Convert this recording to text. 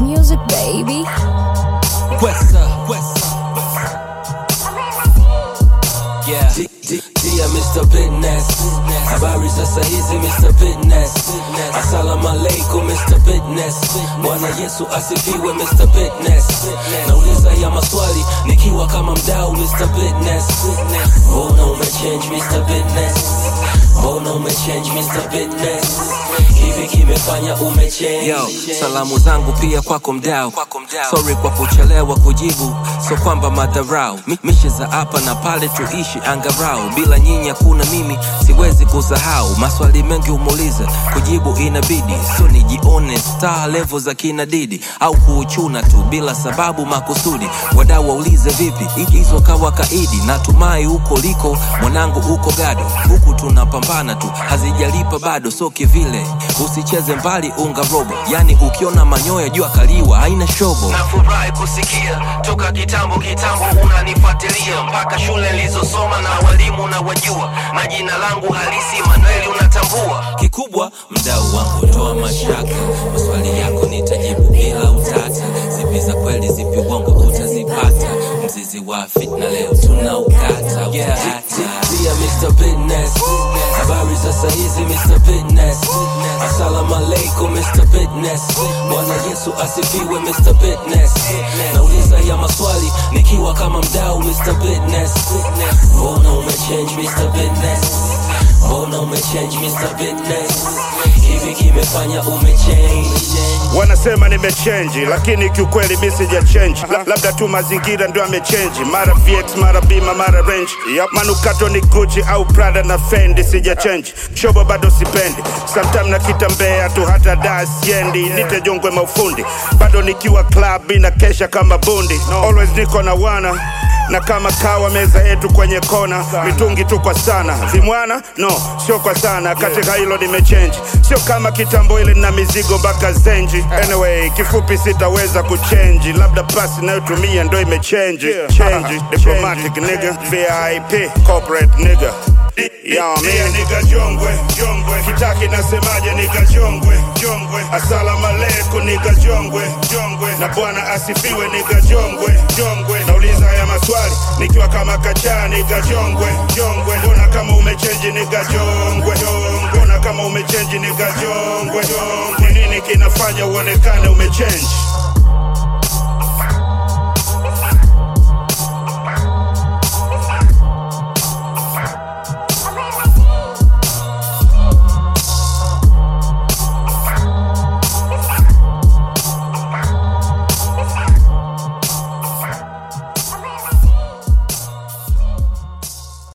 music, baby. Wesa, Wesa. Yeah. D- D- Dear Mr. Business, habari sasa hizi Mr. Business. Assalamu alaikum Mr. Business. Bwana Yesu asifiwe Mr. Business. Nauliza ya maswali nikiwa kama mdau Mr. Business. Mbona umechange Mr. Business? Mbona umechange Mr. Business? Hivi kimefanya umechange? Yo, salamu zangu pia kwako mdau. Sorry kwa kuchelewa kujibu, so kwamba madharau. Mi- Mishe za hapa na pale tuishi angarau, bila nyinyi hakuna mimi, siwezi kusahau. Maswali mengi humuuliza, kujibu inabidi, so nijione star level za kina Didi au kuuchuna tu bila sababu makusudi. Wadau waulize vipi, hi- hizo kawa kaidi. Natumai huko liko mwanangu, huko gado, huku tunapambana tu, hazijalipa bado, so kivile usicheze mbali unga robo, yani ukiona manyoya jua kaliwa, haina shobo. nafurahi kusikia toka kitambo kitambo unanifuatilia mpaka shule nilizosoma na walimu na wajua na jina langu halisi manueli unatambua kikubwa mdau wangu toa mashaka maswali yako nitajibu bila utata zipi za kweli zipi uongo utazipata mzizi wa fitna leo tunaukata yeah. Dear Mr. Business habari sasa hizi Mr. Business assalamu alaikum Mr. Business bwana Yesu asifiwe Mr. Business nauliza ya maswali nikiwa kama mdau Mr. Business mbona umechange Mr. Business mbona umechange Mr. Business hivi kimefanya umechange wanasema nimechenji lakini kiukweli mi sija change La, labda tu mazingira ndio amechenji mara vx mara bima mara range yep. manukato ni gucci au prada na fendi sija change shobo bado sipendi sometime nakitambea tu hata da siendi nitejongwe maufundi bado nikiwa club ina kesha kama bundi always niko na wana na kama kawa meza yetu kwenye kona mitungi tu kwa sana vimwana no sio kwa sana katika hilo nimechange sio kama kitambo ile na mizigo mpaka zenji anyway kifupi sitaweza kuchenji labda pasi inayotumia ndo imechenji change diplomatic nigga vip corporate nigga Yo, man. Nigga jongwe, jongwe. Kitaki nasemaje nigga jongwe, jongwe. Asalamu alaikum nigga jongwe, jongwe. Na bwana asifiwe nigga jongwe, jongwe. Nauliza haya maswali nikiwa kama kachaa nigga jongwe, jongwe. Mbona kama umechange nigga jongwe, jongwe. Mbona kama umechange nigga jongwe, jongwe. Ni nini kinafanya uonekane umechange?